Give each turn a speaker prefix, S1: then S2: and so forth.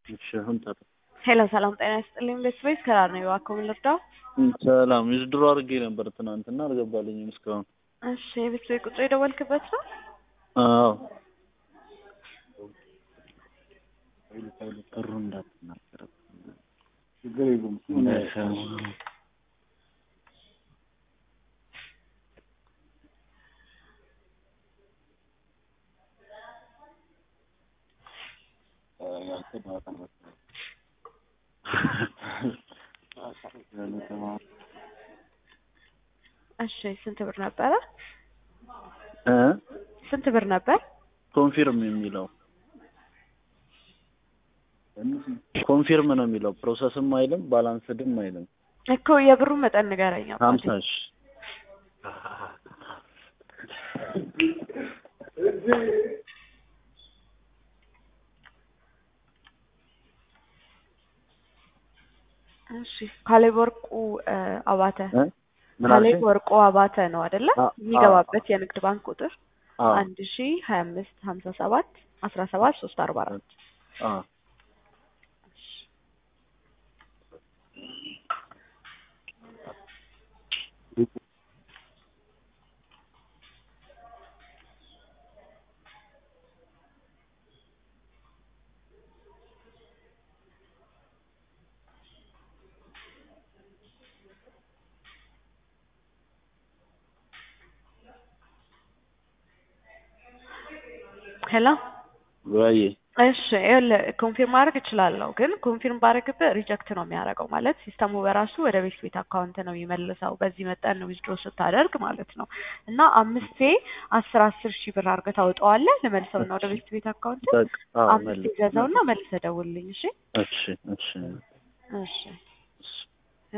S1: እሺ አሁን ጠራ።
S2: ሄሎ ሰላም ጤና ይስጥልኝ። ቤተሰቦች ከራር ነው እባክዎ ምን ልርዳው?
S1: ሰላም ዊዝድሮ አድርጌ ነበር ትናንትና አልገባልኝም እስካሁን።
S2: እሺ የቤተሰቦች ቁጥር የደወልክበት ነው?
S1: አዎ ጥሩ እንዳትናገር
S3: ችግር የለውም።
S1: እንዳይሰማ
S2: እሺ ስንት ብር ነበረ?
S1: እ
S2: ስንት ብር ነበር?
S1: ኮንፊርም የሚለው ኮንፊርም ነው የሚለው ፕሮሰስም አይልም ባላንስድም አይልም።
S2: እኮ የብሩ መጠን ንገረኝ። አባቴ።
S1: ሀምሳ ሺ
S2: እሺ ካሌብ ወርቁ እ አባተ
S1: እ ምን
S2: ካሌብ
S1: አልሽኝ?
S2: ወርቁ አባተ ነው አይደለ?
S1: አ-
S2: የሚገባበት የንግድ ባንክ ቁጥር
S1: አዎ
S2: አንድ ሺ ሀያ አምስት ሀምሳ ሰባት አስራ ሰባት ሶስት አርባ አራት
S1: አዎ
S2: ሄሎ
S1: ወይ
S2: እሺ ይኸውልህ ኮንፊርም ማድረግ እችላለሁ፣ ግን ኮንፊርም ባደርግብህ ሪጀክት ነው የሚያደርገው። ማለት ሲስተሙ በራሱ ወደ ቤት ቤት አካውንት ነው የሚመልሰው። በዚህ መጠን ነው ዊዝድሮ ስታደርግ ማለት ነው። እና አምስቴ አስር አስር ሺህ ብር አድርገህ ታወጣዋለህ። ልመልሰው እና ወደ ቤት ቤት አካውንት
S1: በቃ አዎ
S2: አምስቴ
S1: መልስ
S2: ገዛውና መልሰህ ደውልልኝ። እሺ
S1: እሺ እሺ
S2: እሺ
S1: እሺ